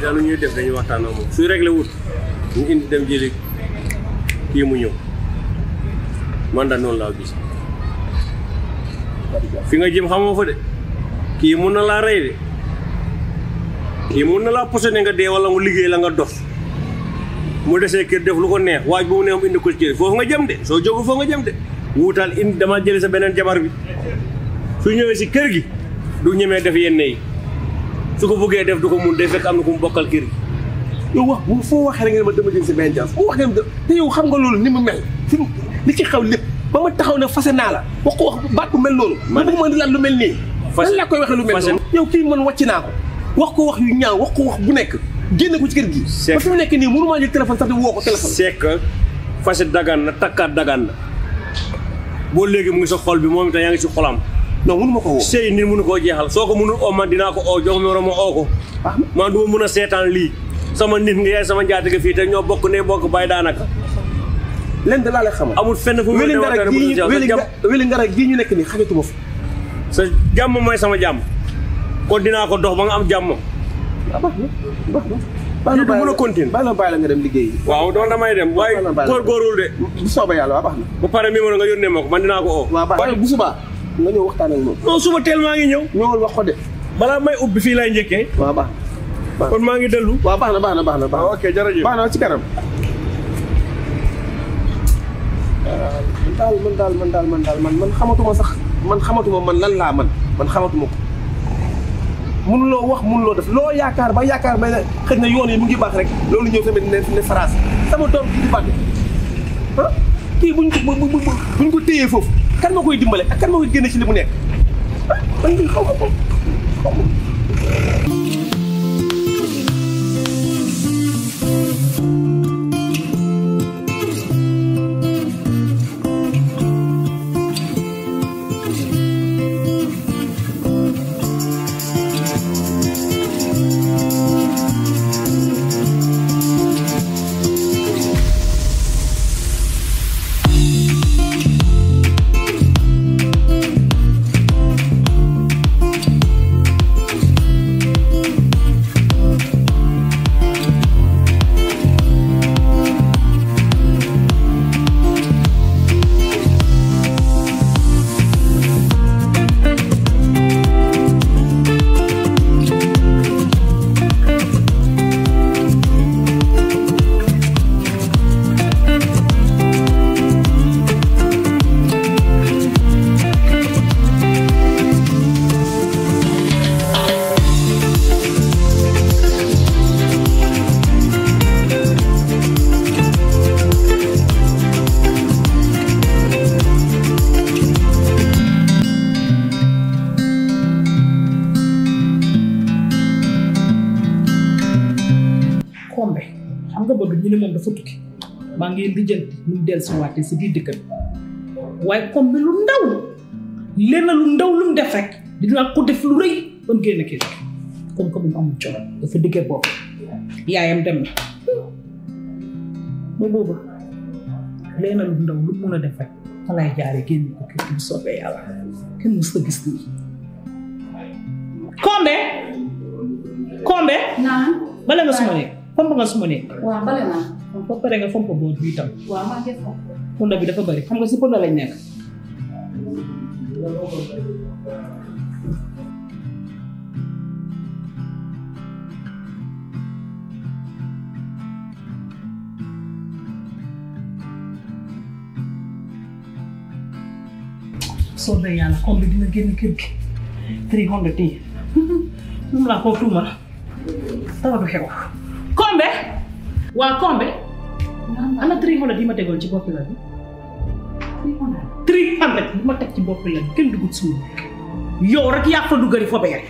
daal lu ñuy def dañuy waxtaan ak moom suy réglé wut ñu indi dem jëli kii mu ñëw man da noonu laa gis fi nga jëm xamoo fa de kii mun na laa rey de kii mun na laa posone nga dee wala mu liggéey la nga dof mu desee kër def lu ko neex waaj bu mu neex mu indi ko ci kër foofu nga jëm de soo jógu foofu nga jëm de wuutal indi dama jëli sa beneen jabar bi su ñëwee si kër gi du ñemee def yenn yi su ko bëggee def du ko mun day fekk am na ku mu bokkal kër gi yow wax bu foo waxee rek ngeen ma dama jël si benn jaas foo wax ngeen te yow xam nga loolu ni mu mel fi mu li ci xaw lépp ba ma taxaw ne fase naa la wax ko wax baat bu mel noonu ma bëgg ma di laat lu mel nii Fase- lan laa koy waxee lu mel fase- noonu yow kii man wàcc naa ko wax ko wax yu ñaaw wax ko wax bu nekk génne ko ci kër gi C'est- ba fi mu nekk nii mënu maa jël téléphone sax di woo ko téléphone c'est que fase dagan na takkaat dagan na boo léegi mu ngi sa xol bi moom itam yaa ngi si xolam non mënu ma ko woo sëy nit mënu koo jeexal soo ko mënul oo man dinaa ko oo jox ma ma oo ko baax na man du ma mën a seetaan lii sama nit nga yaay sama njaatige fii te ñoo bokk ne bokk bàyyi daanaka leen da laa lay xamal amul fenn fu mu wéli ngara waxtaan bu gii dul yow. wéli sa nga wéli ngara gii ñu nekk nii xajatuma fi sa jàmm mooy sama jàmm kon dinaa ko dox ba nga am jàmm waaw baax na baax na baax Lii du mën a continuer. baax na bàyyi la nga dem liggéey waaw doon damay dem waaye Baax na, baax na. góorgóorul de bu soobee yàlla waa baax na ba pare mi ma nga yónnee ma ko man dinaa ko oo waaw baax na bu subaa nga ñëw waxtaan ak moom non suba teel maa ngi ñëw ñëwal wax ko de balaa may ubbi fii lay njëkkee waaw baax na kon maa ngi dellu waaw baax na baax na baax na baax na ok jërëjëf baax na ci kanam man daal man daal man daal man daal man man xamatuma sax man xamatuma man lan laa man man xamatuma ko mënuloo wax mënuloo def loo yaakaar ba yaakaar ba ne xëy na yoon yi mu ngi baax rek loolu ñëw tamit ne ne phrase sama doom bi di bànn ah kii buñ ko bu bu buñ ko téyee foofu kan ma koy dimbale ak kan ma koy génne ci li mu nekk ah man lii xaw ma ko xaw ma ko. kombe xam nga bëgg ñu ne moom dafa tukki maa ngi lijjanti mu del si waate si biir dëkk bi waaye kombe lu ndaw lenn lu ndaw lu mu def rek dinaa ko def lu rëy ba mu génn kii comme que moom amul coono dafa diggee bopp yaayam dem na ba boobu lenn lu ndaw lu mun a def rek fa lay jaaree génn ko kii bu soobee yàlla kenn mës a gis lii kombe kombe Naan. bale nga suma nekk fomp nga suma nekk waaw bale naa. ba pare nga fomp boot bi itam waaw maa def ko. punda bi dafa bari xam nga si punda lañ nekk soobee yàlla comme bi dina génn kër gi three hundred yi moom laa koo tuuma dara du xew kombe waa kombe ana three hundred yi ma tegoon ci boppi la bi three hundred yi ma teg ci boppi la bi kenn dugut suul yow rek yaa fa duggari fa beere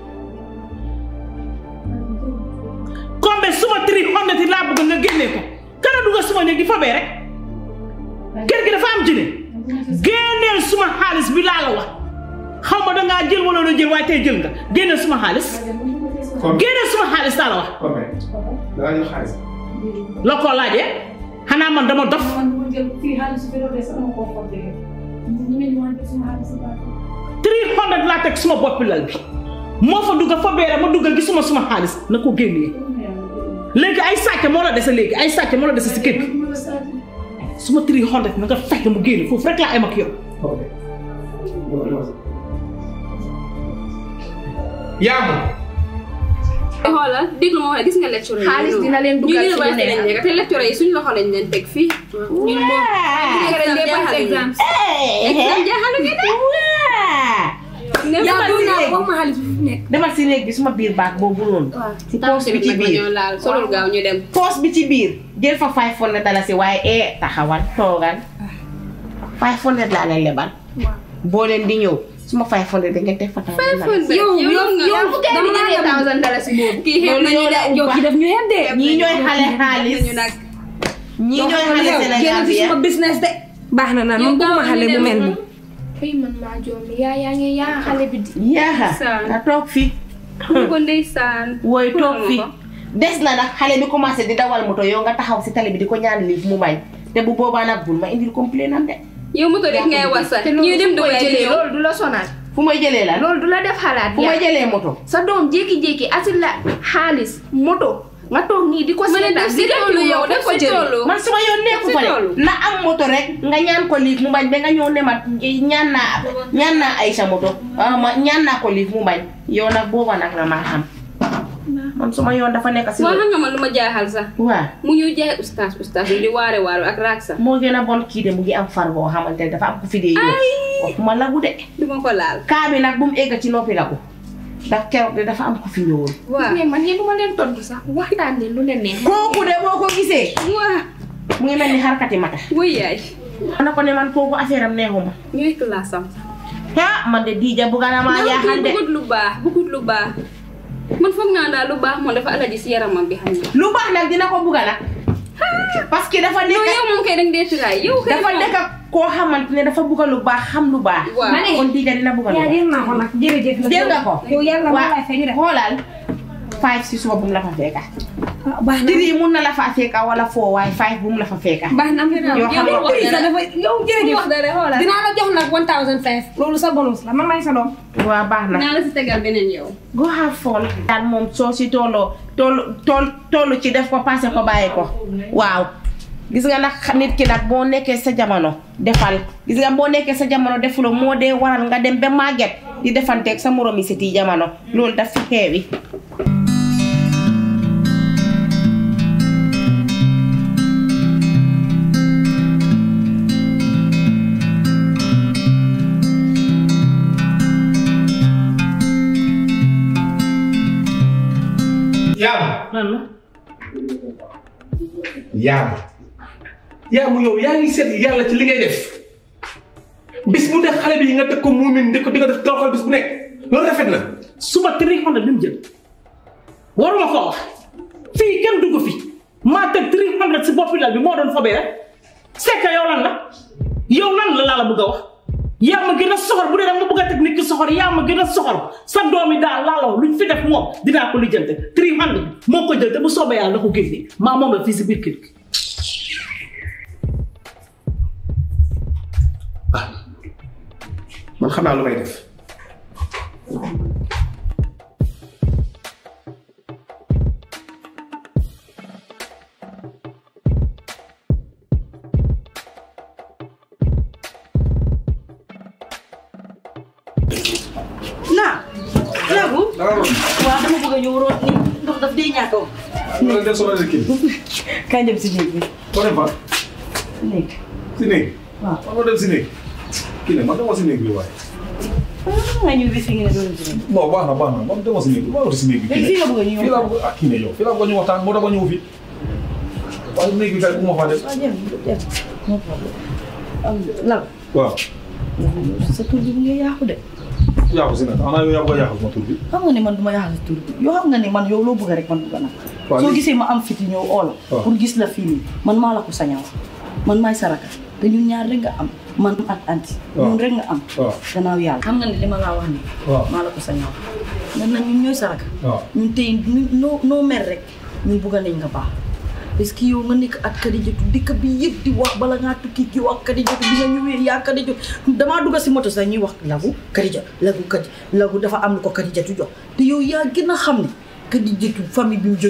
kombe suma three hundred yi laa bëgg nga génnee ko kana dugga suma néeg di fa beere kër gi dafa am jëne génneel suma xaalis bi laa la wax xaw ma dangaa jël wala doo jël waaye tey jël nga génneel suma xaalis génneel suma xaalis laa la wax dangaa jox xaalis. la ko laajee xanaa man dama dof man ma jël fii xaalis bi doon des sama koo xool dégg ñu ne ñu wante suma xaalis bi baax three hundred laa teg suma boppi lal bi moo fa dugga fa beere ma dugga gisuma suma xaalis na ko génnee léegi ay sàcc moo la dese léegi ay sàcc moo la dese si kër gi su ma tiri xonte na nga fekk mu génn foofu rek laa am ak yow yaa ma xoolal déglu ma wax gis nga lecture yi. Xaalis dina leen dugal ñu ci lu université neex. lañ nekk te lecture yi suñu loxo lañ leen teg fii. ñun moom. exam jaaxaluñu. exam jaaxaluñu de. ne yaa ma bëgg naa dugg wax ma xaalis bi fu nekk. demal si néeg bi suma biir baag boobu noonu. si poos bi ci biir ñoo laal solul gaaw ñu dem. poos bi ci biir jël fa five hundred dalasi waaye ee taxawal toogal five hundred laa leen lebal. boo leen di ñëw suma five hundred da ngeen teg fa taxawal. yow yow yow dama dama naa la thousand dalasi boobu kii xeeb nañu de. yow ki def ñu yem de. ñii ñooy xale xaalis ñu nag. ñii ñooy xale Sénégal génn bi ci suma business de. baax na naan man bëgguma xale bu mel nii. fay man maa joomi yaa yaa ngi yaa xale bi di yaaxa Saan. nga toog fi mu ko ndeysaan. wooy toog Puudar fi ma ko. des na nag xale bi commencé di dawal moto yow nga taxaw si tali bi di ko ñaan liif mu bañ te bu boobaa nag bul ma indil complain am de yow moto rek ngay wasa. te ñuy dem loolu fu koy Dubai di jëlee ñëw. loolu du la sonal fu may jëlee la loolu du la def xalaat fu may yaa jëlee moto sa doom jékki-jékki asil la xaalis moto nga toog nii di ko ma ne def seetaan si toolu yow def si toolu. man suma yoon nekku si fa loolu. de na am moto rek nga ñaan ko liif mu bañ ba nga ñëw ne ma ñaan naa ñaan naa Aïcha moto ah ma ñaan naa ko liif mu bañ yow nag booba nag la maa xam man suma yoon dafa nekk si waaw loolu xam nga man lu ma jaaxal sax. waaw mu ñu jaay ustaas ustaas yi di waare waare ak raak sax. moo gën a bon kii de mu ngi am far boo xamante ne dafa am ku fi dee yow waxuma lagu de du ma ko laal. kaa bi nag bu mu egg ci noppi lagu ndax keroog de dafa am ku fi ñëwoon waaw. mais man yéen du ma leen tontu sax waxtaan leen lu leen neex kooku de boo ko gisee waaw. mu ngi mel ni xarkati mata wuy yaay. man na ko ne man kooku affaire am neexuma ñooy classe am. ah man de diija bugga na maa jaaxal de bëggut lu baax bëggut lu baax. man foog naa daal lu baax moom dafa alaji si yaramam bi xam nga. lu baax nag dina ko bugga nag parce que dafa yow nekk yow moom kay danga dee tiraay yow kay dafa moom. nekk koo xamante ne dafa bugga lu baax xam lu baax Waaw. ma ne kon diija dina bugga lu yaa baax jël naa ko nag jërëjëf la. jël nga ko yow yàlla moo waa lay fay ñu def. xoolal five si suba bu mu la fa fekka ah baax na three mun na la fa fekka wala four waaye five bu mu la fa fekka baax na yoo xam ne yow wax dara. dafa yow jërëjëf. wax dara xoolal. dinaa la jox nag one thousand five loolu sa bonus la man maay sa doom. waa baax na naa la si tegal beneen yow. go have fun daal moom soo si tolloo tollu toll tollu ci def ko passé ko bàyyi ko waaw gis nga nag nit ki nag boo nekkee sa jamono defal gis nga boo nekkee sa jamono defuloo moo dee waral nga dem ba màgget di defanteeg sa moromi siti jamono loolu daf fi xeewi yaa lan la yaa yaa mu yow yaa ngi seet yàlla ci li ngay def bis mu nekk xale bi nga teg ko muumin di ko di ko def toroxal bis bu nekk loolu rafet na suba three hundred bi mu jël waruma ko wax fii kenn dugg fi maa teg three hundred si boppi dal bi moo doon fobee rek c'est que yow lan la yow lan la laa la bëgg a wax yaa ma gën a soxor bu dee da nga bëgg a teg nit ki soxor yaa ma gën a soxor sa doom yi daal laa la wax luñ fi def moom dinaa ko lijjante three hundred moo ko jël te bu soobee yàlla na ko génne maa moom la fii si biir kër gi man xam naa lu may def naa laagu waaw dama bëgg a ñëw root ni ndox daf dee ñaatoo loolu def solo kii kañ dem si néeg bi ko dem fa néeg si néeg waaw man ma dem si néeg kii ne man dama si néeg bi waaye nga ñëw bi fi nga ne doo dem si néeg non baax na baax na man dama si néeg bi maa ngi si néeg bi léegi fii nga bëgg a ñëw fii laa bëgg ah kii ne yow fii laa bëgg ñu waxtaan moo tax ma ñëw fii waaye néeg bi kay bu ma faa def ah jëm jëm no problème am lan waaw sa tur bi mu ngi yàqu de yàqu si nag xanaa yow yaa ko yàqu sama tur bi xam nga ne man du ma yàqal sa tur bi yoo xam nga ne man yow loo bëgg rek man bëgg naa Waaw, soo léegi- gisee ma am fiti ñëw oola Waaw. pour gis la fii nii man maa la ko saña wax man maay saraka te ñun ñaar rek nga am man ak anti Waaw. ñun rek nga am waaw gannaaw yàlla xam nga ne li ma laa wax nii waaw maa la ko saña wax man nag ñun ñooy saraka waaw ñun tey ñu noo noo mer rek ñun bugg nañ nga baax parce que yow nga nekk ak Kadijatu dëkk bi yëpp di wax bala ngaa tukki kii wax Kadijatu bi nga ñëwee yaa Kadijatu damaa dugg si moto sax ñuy wax lagu Kadija lagu Kadi lagu dafa am lu ko Kadijatu jox te yow yaa gën a xam ne Kadijatu famille bi mu jógee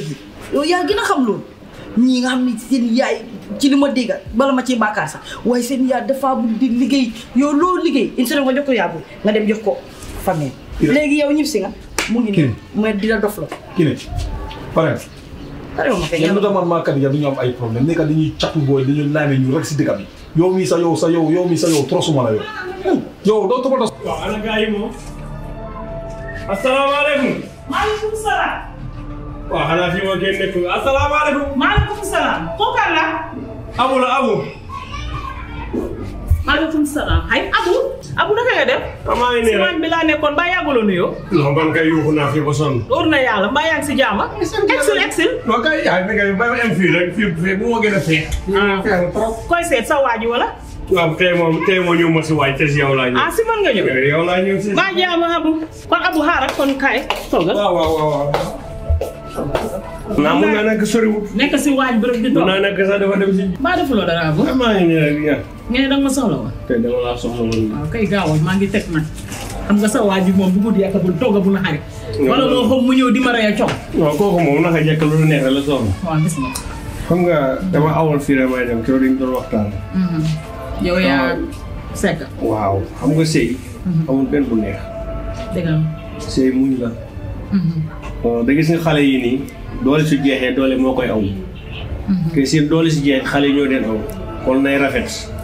yow yaa gën a xam loolu ñii nga xam ne seen yaay ci li ma dégg bala ma ciy bàkkaar sax waaye seen yaay dafa bugg di liggéey yow loolu liggéey une semaine nga jox ko yaa booy nga dem jox ko famille léegi yow ñib si nga mu ngi nii mooy di la dof la kii ne pare pare ma fay yéen lu tax man maa kat ya du ñu am ay problème nekka dañuy catu booy dañuy laame ñu rek si dëkk bi yow mii sa yow sa yow yow mii sa yow trosuma la yow yow doo toppatoo waaw ana gars yi moom asalaamaaleykum maaleykum salaam. waaw xanaa fii moo kenn nekkul asalaamaaleykum maaleykum salaam. kooku kan la. abu la abu maaleykum salaam. ay Abu. Abu naka nga def. ah maa ngi nii si rek waañ bi laa nekkoon mbaa yàgguloo nuyoo. non man kay yuuxu naa fii ba sonn wóor na yàlla mbaa yaa ngi si jàmm. exil exil. non kay yaay mi kay bàyyi ma em fii rek fii fii bu ma gën a feex feex na trop koy seet sa waa ji wala. waaw tey moom tey moo ñëw ma si waay te si yow laa ñëw ah si man nga ñëw. yow laa ñëw si mbaa jàmm Abu. kon Abu xaaral kon kaay toogal. waaw waaw waaw waaw naa mun naa nekk soriwul nekk si waañ bi rek di mun toog. naa nekk sax dafa dem si mbaa defuloo dara Abu. ah maa ngi nii rek ñaar nga ne danga ma soxla woon. tey dama laa soxla woon waaw kay gaawal maa ngi teg nag. xam nga sa waa ji moom bu guddi yàkkabul togg bu na xarit. wala moo xam mu ñëw di ma rey a coow. waaw kooku moom naka jekk lu neex la soxla waaw gis nga. xam nga dama awoon fii rek may dem keroog dañu doon waxtaan yow yaa sekk. waaw xam nga sëy amul benn bu neex dëgg la. sëy muñ la bon da gis nga xale yi nii doole su jeexee doole moo koy aw te si doole si jeexee xale yi ñoo den aw kon nay rafet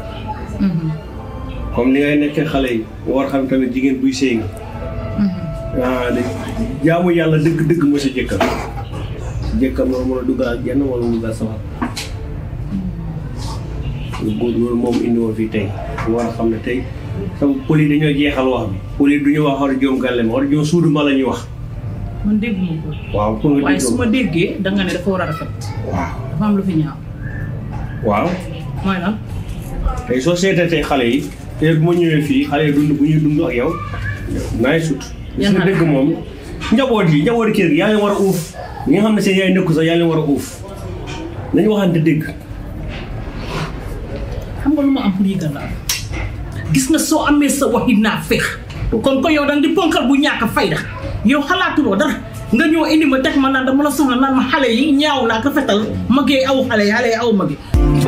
comme ni ngay nekkee xale yi nga war xam tamit jigéen buy sëy nga ah de jaamu yàlla dëgg-dëgg mooy sa jëkkër jëkkër moo mën a duggal ak jenn wala mu duggal sawar góor loolu moom indi woon fii tey nga war a xam ne tey sama pël yi dañoo jeexal wax bi pël yi du ñu wax war a joom gàlle ma war a joom suudu ma la ñuy wax man dégguma ko. waaw pour nga waaye dégg su ma déggee da nga ne dafa war a rafet. waaw dafa am lu fi ñaaw. waaw mooy lan. tey soo seetatee xale yi te bu ma ñëwee fii xale yi dund bu ñuy dund ak yow naay sut Yan su xale? dëgg moom njaboot yi njaboot kër gi yaa leen war a uuf ñi nga xam ne seen yaay nekku sax yaa leen war a uuf nañu waxante dëgg xam nga lu ma am pour yëgal la gis nga soo amee sa waxi naa feex kon ko yow danga di ponkal bu ñàkk a fayda yow xalaatuloo dara nga ñëw indi ma teg ma naan dama la soxla naan ma xale yi ñaaw naa rafetal magee aw xale yi xale yi aw magi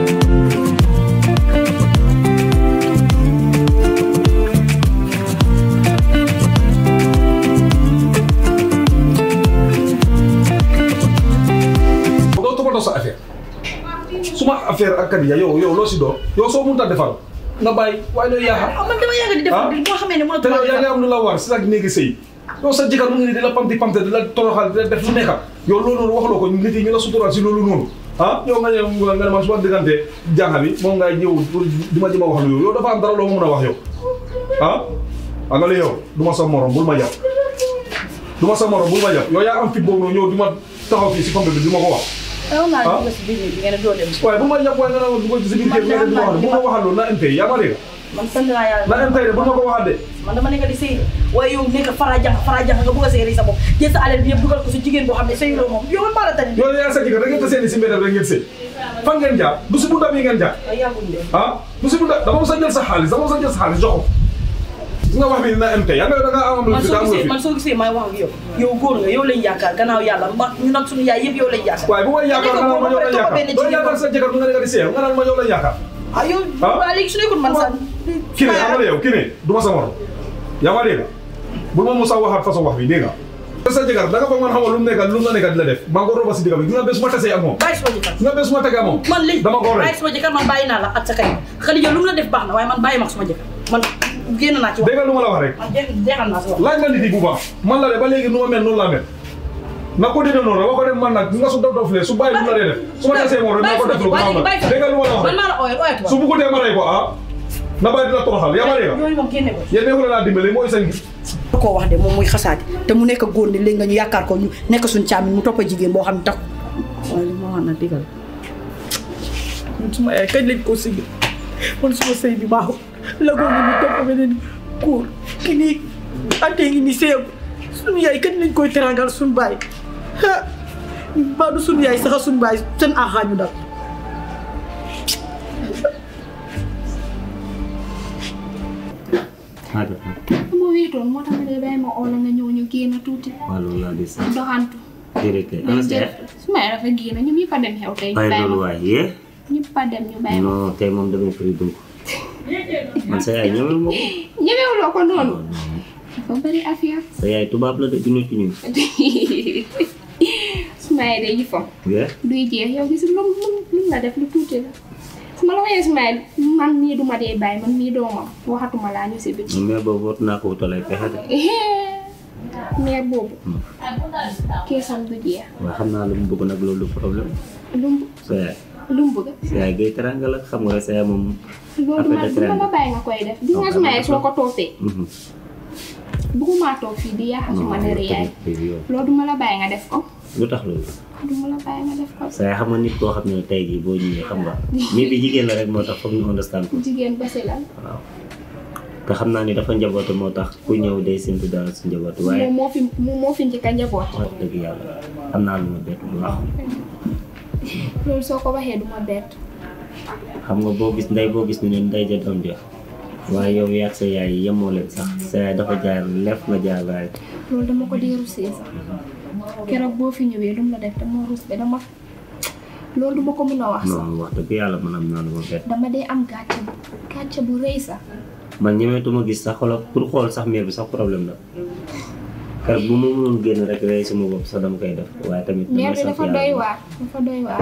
doo toppatoo sa affaire suma affaire ak Kadiya yow yow loo si doon yow soo mënut a defal nga bàyyi waaye looy yaaxa ah man dama yàgg di def Ah? boo xamee ne te yow yaa ngi mënatuma am lu la war si la néegi sëy yow sa jëkkër mu ngi nii di la pamti pamte di la toroxal di la def lu nekka yow loolu noonu waxloo ko nit yi ñu la sutural si loolu noonu ah yow nga ñëw nga ne man su ma diggante jaaxa bi moom ngay ñëw pour di ma jëm a wax lu yow yow dafa am dara loo ma mën a wax yow ah ak nga yow du ma sa morom bul ma jàpp du ma sa morom bul ma jàpp yow yaa am fit boobu noonu ñëw di ma taxaw fii si pompe bi di ma ko wax yow ngaa Ah? dugg si biir bi nga ne doo dem waaye bu ma jàpp waaye nga ne ma dugg ci si biir kër nga ne du ma wax bu ma waxal loolu na MP yaa ma dégg man sant naa yàlla na MP de bu ma ko waxal de man dama nekk di sëy waaye yow nekk fara jax fara jax nga bëgg a sëy sa bopp jël sa alal bi yëpp dugal ko si jigéen boo xam ne sëyuloo moom yow man maa la tani yow yaa sa jëkkër da ngeen tasee ni si mbedd rek ngeen sëy fan ngeen jaar du si bunta bi ngeen jaar ay yàgguñ de ah du si bunta dama mos a jël sa xaalis dama mos a jël sa xaalis jox ko gis nga wax bi dina MP yaa nga da nga am lu man fi soo daa gisee fi man soo gisee may wax ak yow yow góor nga yow lañ yaakaar gannaaw yàlla mba ñu nag suñu yaay yëpp yow lañ yaakaar waaye bu ma yaakaar nga naan ma yow la yaakaar doo yaakaar sa jëkkër nga ne nga di sëy nga naan ma yow la yaakaar ah yow Ah? waa léegi su nekkul man sax kii ne yaa ma yow kii ne du ma sa morom yaa ma dégg bu ma mos a waxaat façon wax bi dégg nga sa jëkkër da nga foog man xamal lu mu nekk lu mu la nekk di la def maa ngi ko roba si digga bi gis nga bés su ma tasee ak moom bàyyi suma jëkkër gis nga bés su ma tegee ak moom man léegi dama ko rey bàyyi suma jëkkër man bàyyi naa la ak sa kay Xadija lu mu la def baax na waaye man bàyyi ma ak suma jëkkër man génn naa ci wax dégg nga lu ma la wax rek man jeex jeexal naa si wax laaj ma nit yi bu baax man la de ba léegi nu ma mel noonu laa mel na ko dina noonu rek wax ko dem man nag nga su dof dof lee su bàyyi lu la dee def su ma tasee moom rek naa ko def lu ko xam bàyyi dégg nga lu ma la wax man rek maa la ooyal ooyatu su bëggutee ma rey ko ah na bàyyi dina toroxal yaa ma dégg yooyu moom génne ko yéen nekkul laa dimbale mooy seen da koo wax de moom muy xasaati te mu nekk góor ni léegi nga ñu yaakaar ko ñu nekk suñ càmmiñ mu toppa jigéen boo xam ne tax waaye li ma wax na digal man suma yaay kañ lañ ko sigi man suma sëy bi baaxul la góor ni topp beneen góor ki nii antee ngi ni sëyam suñu yaay kañ lañ koy terangal suñu baay ah mbaa du suñu yaay saxa suñu baay seen aaxaañu dal ma wéetoon moo tax ma dee bàyyi ma oo la nga ñëw ñu génn tuuti waaw loolu laa gis doxantu déedéet kay ana sa yaay suma yaay dafa génn ñoom ñëpp a dem xew tey ñu bàyyi bàyyi loolu ma waay yee ñëpp a dem ñu bàyyi ma non tey moom damay firi dunk man sa yaay ñëwal ma ko ñemewuloo ko noonu dafa bëri affaire sa yaay tubaab la de du nit ki ñun suma yaay day yëfam yee duy jeex yow gis lu lu lu la def lu tuuti la su ma la waxee suma yaay man mii duma dee bàyyi man mii doomam waxatuma laa ñu si biti mais boobu war naa ko wutal ay pexe de meer boobu keesam du jeex waaye xam naa lu mu bëgg nag loolu du problème lu mu sa yaay lu mu bëgg sa yaay gay teranga la xam nga sa yaay moom loolu duma Affaire de duma la traîne. bàyyi nga koy def gis nga suma yaay soo ko toppee Mhm. bëgguma toog fii di yàq suma non der yaay yow loolu duma la bàyyi nga def ko lu tax loolu duma la bàyyi nga def ko sa yaay xam nga nit koo xam ne tey jii boo ñëwee xam nga mi bi jigéen la rek moo tax foog ñu understand ko jigéen basi la waaw te xam naa ni dafa njaboote moo tax ku ñëw day séntu dara si njaboote waaye moom moo fi moom moo fi njëkk a njaboot wax dëgg yàlla am naa lu ma bett bu baax loolu soo ko waxee duma bett xam nga boo gis ndey boo gis ni ne ndey ja doom ja waaye yow yaag sa yaay yemoo leen sax sa yaay dafa jaar lef nga jaar raay loolu dama ko dee rusee sax keroog boo fi ñëwee lu mu la def dama rus be dama loolu duma ko mën a wax sax non wax dëgg yàlla man am naa lu ma bett dama dee am gàcce bu gàcce bu rëy sax man ñemeetuma gis sax xoolal pour xool sax miir bi sax problème la kër bu ma mënoon génn rek rey sama bopp sax dama koy def waaye tamit meer damay bi sant dafa doy yàlla waar dafa doy waar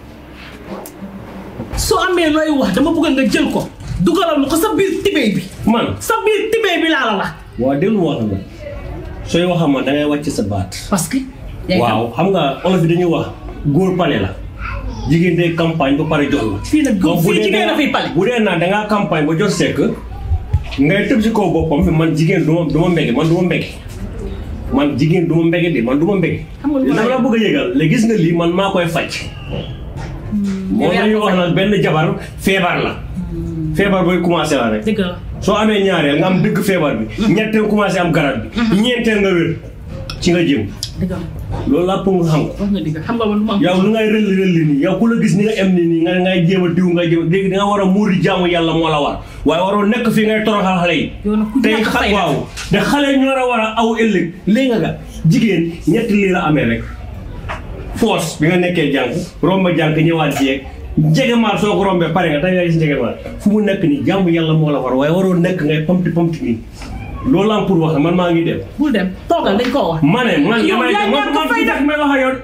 soo amee looy wax dama bëgg nga jël ko dugalal ma ko sa biir tibéy bi man sa biir tibéy bi laa la wax waa déglu wax nga sooy wax ma da ngay wàcc sa baat parce que yaay waaw xam nga olof yi dañuy wax góor pale la jigéen day campagne ba pare jox la fii nag donc bu fii dee jigéen a fiy pale bu dee naa dangaa campagne ba jot sekk ngay tëb si kaw boppam fi man jigéen du ma du ma mbege man du ma mbege man jigéen du ma mbege de man du ma mbege Xam nga lu ma dama la bëgg a yëgal léegi gis nga lii man maa koy faj moom la ñuy wax nag benn jabar feebar la feebar booy commencé la rek dëgg la soo amee ñaareel nga am dëgg feebar bi ñetteel commencé am garab bi ñeenteel nga wér ci nga jëm dëgg la loolu laa pour nga xam ko wax nga dëgg xam nga man du ma yow lu ngay rëlli rëlli nii yow ku la gis ni nga em ni nii nga ngay jéem a diw nga jéem a léegi da nga war a muuri jaamu yàlla moo la war waaye waroo nekk fii ngay toroxal xale yi yow nag ku tey ñàkk xa fayda. waaw te xale ñoo la war a aw ëllëg léegi nga ga jigéen ñetti lii la amee rek force bi nga nekkee jànk romba jànk ñëwaat jeeg njegemaar soo ko rombee pare nga tey nga gis njegemaar fu mu nekk nii jaamu yàlla moo la war waaye waroo nekk ngay pamti pamti nii loolu am pour wax man maa ngi dem bul dem toogal dañ koo wax ma ne man Yow damay yaa man ñàkk man fayda. may wax ak yow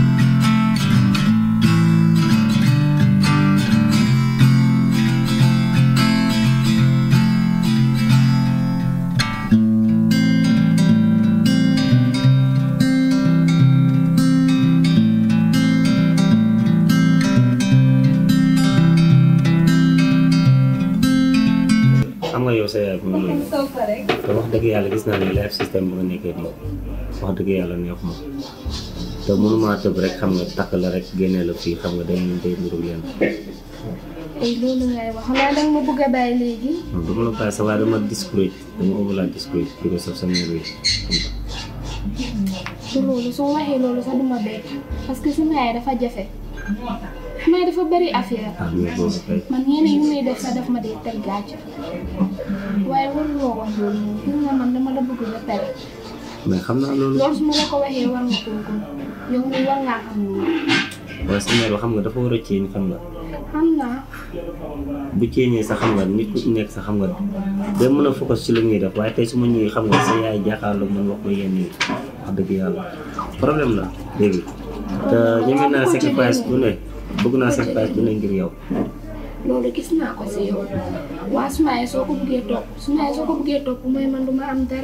xam nga yow sa yaay bu mu noonu te wax dëgg yàlla gis naa ne life système bu nga nekkee nii wax dëgg yàlla neexu ma te mënumaa tëb rek xam nga takk la rek génnee la fii xam nga day ñu day nuru leen ay loolu ngay wax xanaa danga ma bëgg a bàyyi léegi non dama la bàyyi sa waaye dama discourage dama ko la discourage di ko saf sa mère yi xam nga du loolu soo waxee loolu sax duma bett parce que sama yaay dafa jafe sama yaay dafa bari affaire ah mais boobu kay man yenn yu muy def sax daf ma dee teg gàcce waaye waruloo wax loolu moom gis nga man dama la bëgg ba pare mais xam naa loolu loolu su ma la ko waxee war nga koo gëm yow mi war ngaa xam loolu waaye sa mère bi xam nga dafa war a ceeñ xam nga xam naa bu ceeñee sax xam nga nit ku nekk sax xam nga day mën a focus ci lu muy def waaye tey su ma ñëwee xam nga sa yaay jàkkaarloo man wax ma yenn yi wax dëgg yàlla problème la léegi te ñeme naa sacrifice bu ne bëgg naa sacrifice bu ne ngir yow loolu gis naa ko si yow waa suma yaay soo ko buggee topp suma yaay soo ko buggee topp mooy man duma am dara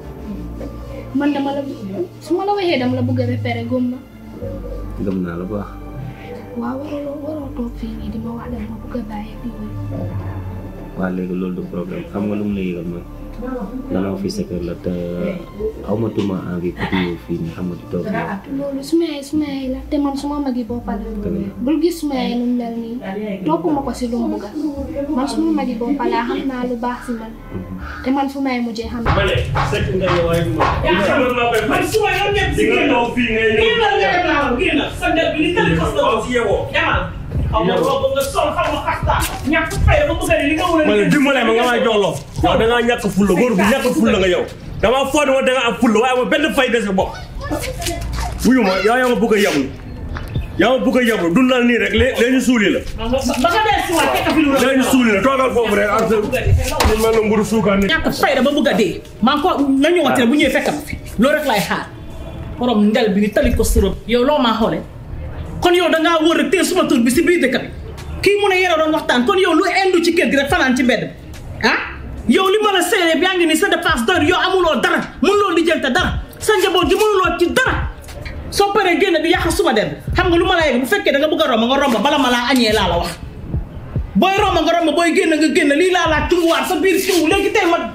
man dama la su ma la waxee dama la bëgg a repéré gëm ma gëm naa la bu baax waaw waroo waroo toog fii nii di ma wax dama ma bëgg a bàyyi ak yooyu waa léegi loolu du problème xam nga lu mu la yëgal mooy gannaaw fii sa kër la te awmatuma envie pour ñëw fii nii xam nga di toog yow loolu suma yaay suma yaay la te man suma magi boppa la bul gis suma yaay nu mu mel nii topp ma ko si lu mu bëgga man suma magi boppa laa xam naa lu baax si man te man fu may mujjee xam ma ne sekk nga ne waaye ma man maa koy fay su ma yoon nekk di nga toog fii ngay ñëw génn la ngay laaw génn sa ndel bi ni tali xas na ko si yewoo demal xaw ma robo nga sol xaw ma xasta ñàkk fay ba bëgg a ne li nga war a ma ne dimbale ma nga may jox loo yow da ngaa ñàkk fulla góor bu ñàkk fulla nga yow dama foog ne ma da nga am fulla waaye ma benn fay dese bopp wuyu ma yaa yaa ma bëgg a yablu yaa ma bëgg a yablu dundal nii rek lée léegi ñu suuli la ba nga dee si waat fekk fi lu la léegi ñu suuli la toogal foofu rek ak sa ñu mel na mburu suukaan ni ñàkk fayda ba bëgg a dee maa ngi ko na ñëwaat rek bu ñëwee fekk ma fi loolu rek laay xaar borom ndel bi ni tali ko sërëb yow loo maa xoole kon yow dangaa wër rek tee suma tur bi si biir dëkk bi kii mu ne yéen a doon waxtaan kon yow lu indu ci kër gi rek fanaan ci mbedd bi ah yow li ma la seeree yaa ngi ni sa dépense doyul yow amuloo dara mënuloo lijjante dara sa njaboot gi mënuloo ci dara soo paree génn di yàq suma der bi xam nga lu ma la yegg bu fekkee da nga bëgg a romb nga romb bala ma laa añee laa la wax booy romb nga romb booy génn nga génn lii laa laa tunguwaat sa biir tungu léegi tey ma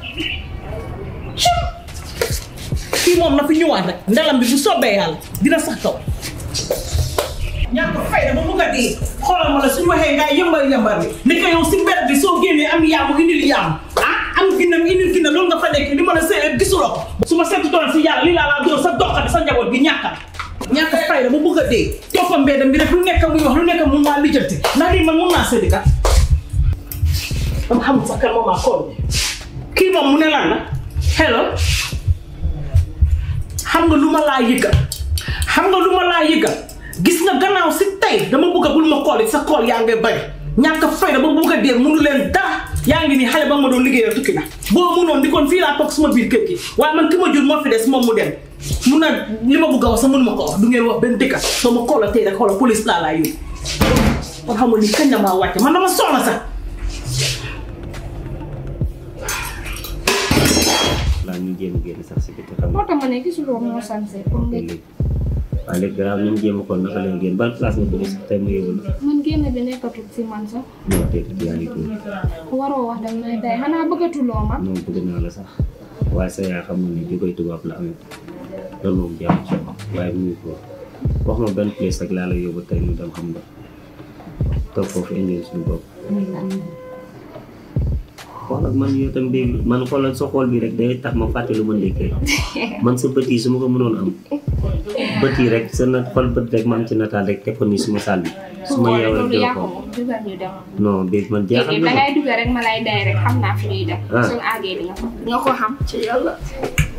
kii moom na fi ñëwaat rek ndelam bi bu soobee yàlla dina sax kaw ñàkk fayda ba bugg a dee xoolal ma la suñu waxee ngay yëmbar yëmbar bi ni ko yow si mbedd bi soo génnee am yaamu indil yaamu ah am ginnam indil ginna loolu nga fa nekk li ma la seet gisuloo ko su ma seetu doon si yàlla lii laa laa doon sa doxat sa njaboot gi ñàkkal ñàkk fayda ba bugg a dee toppa mbedd bi rek lu nekk muy wax lu nekk mun maa lijjanti ndax lii man mun naa séddi kat dama xamul sax kan moom maa kool kii moom mu ne lan la hello xam nga lu ma laa yëgal xam nga lu ma laa yëgal gis nga gannaaw si tey dama bëgg a bul ma kool sa kool yaa ngi bari ñàkk fayda ba bëgg a dee mënu leen dara yaa ngi nii xale ba ma doon liggéeyal tukki na boo mënoon di kon fii laa toog suma biir kër gi waaye man ki ma jur moo fi des moom mu dem mun na li ma bëgg a wax sax mënu ma ko wax du ngeen wax benn dëkka soo ma koola tey rek xoola police laa laa yóbbu kon xam nga ni kañ la maa wàcce man dama soxla sax laa ñu jéem a génn sax si biti xam moo nga tax ma ne gisuloo moo sanse pour nga léegi waaye léegi garaaw ñu jéem a xool naka la ñu génn ban place nga bëgg sax tey mu yóbbu la man génn bi nekkatul si man sax non tey yaa ngi tuuti waroo wax danga may day xanaa bëggatuloo ma non bëgg naa la sax waaye sa yaay xam nga ni bi koy tubaab la amee loolu moom jàmm ci waaye mu ngi ko wax ma benn place rek laa la yóbbu tey ñu dem xam nga toog foofu indi suñu bopp xool ak man yow tam dégg man xoolal sa xool bi rek day tax ma fàtte lu ma ndékkee man sa bët yi su ma ko mënoon am bët yi rek sa na xool bët rek ma am ci nataal rek teg ko nii suma saal bi su ma yeew rek loolu jël yaa ko ko moom dugal ñu dem non béeg man jaaxal léegi na ma dangay dugal rek ma lay day rek xam naa fi ñuy dem Ah. suñu àggee di nga ko di nga ko xam ci yàlla